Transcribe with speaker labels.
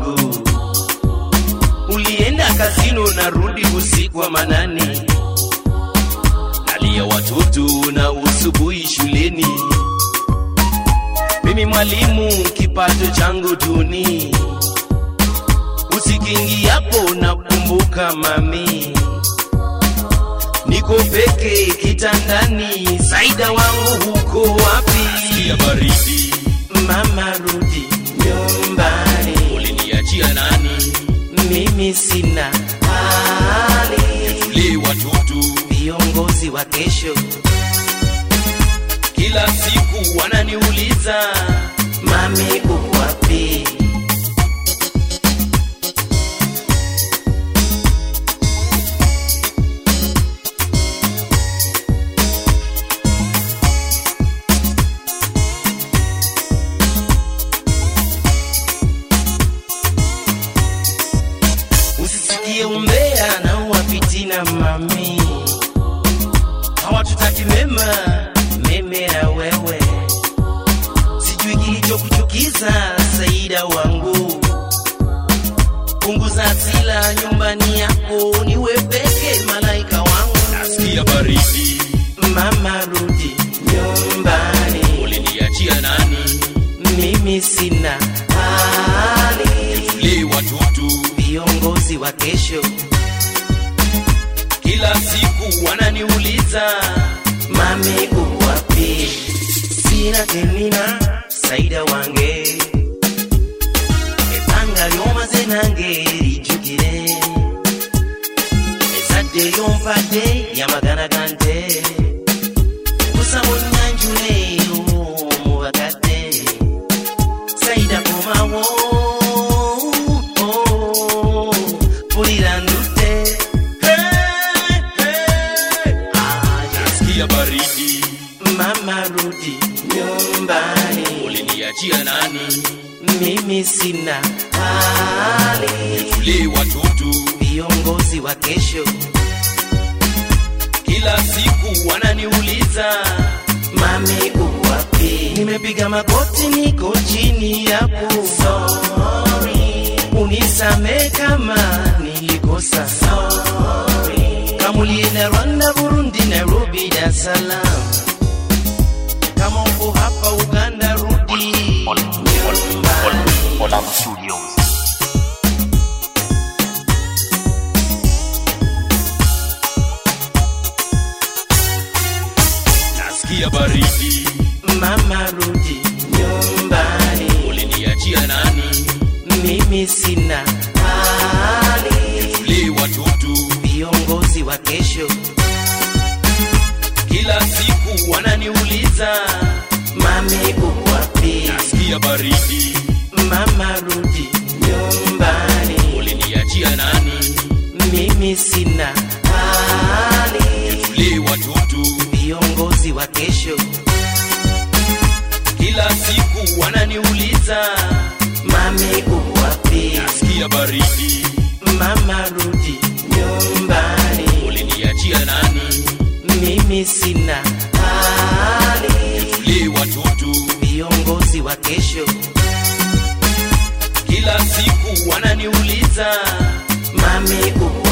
Speaker 1: wangu. Ulienda kazini, narudi usiku wa manane, nalia watoto na usubuhi shuleni. Mimi mwalimu, kipato changu duni, usikiingiapo nakumbuka mami, niko peke kitandani, Saida wangu huko wapi?
Speaker 2: ya baridi
Speaker 1: Mama rudi nyumbani,
Speaker 2: uliniachia nani?
Speaker 1: mimi sina hali.
Speaker 2: Tulee watoto
Speaker 1: Viongozi wa kesho
Speaker 2: kila siku
Speaker 1: wananiuliza, mami uko wapi? Usisikie umbea na uwafitina mami, hawatutaki mema, meme na wewe. Sijui kilichokuchukiza Saida wangu, punguza hasira nyumbani yako, niwe peke malaika wangu.
Speaker 2: nasikia baridi
Speaker 1: Mama rudi nyumbani,
Speaker 2: uliniachia nani?
Speaker 1: mimi sina hali.
Speaker 2: Tulee watoto
Speaker 1: Viongozi wa kesho
Speaker 2: kila siku
Speaker 1: wananiuliza mami uko wapi? Sina temina Saida wange ebanga lyomaze nange lijjukire ezadde lyompadde lyamagana gante kusa munnyanjule mu bakadde Saida komawo oh, pulira ndutte Hey, hey. Ah, yes.
Speaker 2: nasikia baridi
Speaker 1: Mama rudi nyumbani,
Speaker 2: uliniachia nani?
Speaker 1: mimi sina hali.
Speaker 2: Tulee watoto
Speaker 1: Viongozi wa kesho
Speaker 2: kila siku
Speaker 1: wananiuliza, mami uko wapi? Nimepiga magoti, niko chini yapo. Sorry, unisame kama nilikosa. Sorry, kamulie na Rwanda, Burundi, Nairobi, Dar es Salaam. Kama uko hapa Uganda, rudi nyumbani.
Speaker 3: Olam Studios.
Speaker 2: nasikia baridi
Speaker 1: Mama rudi nyumbani,
Speaker 2: uliniachia nani?
Speaker 1: mimi sina hali.
Speaker 2: Tulee watoto
Speaker 1: Viongozi wa kesho
Speaker 2: kila siku
Speaker 1: wananiuliza, mami uko wapi?
Speaker 2: nasikia baridi
Speaker 1: Mama rudi nyumbani,
Speaker 2: uliniachia nani?
Speaker 1: mimi sina hali.
Speaker 2: Tulee watoto
Speaker 1: Viongozi wa kesho
Speaker 2: kila siku
Speaker 1: wananiuliza, mami uko wapi?
Speaker 2: nasikia baridi
Speaker 1: Mama rudi nyumbani,
Speaker 2: uliniachia nani?
Speaker 1: mimi sina hali.
Speaker 2: Tulee watoto
Speaker 1: Viongozi wa kesho
Speaker 2: kila siku
Speaker 1: wananiuliza, mami uko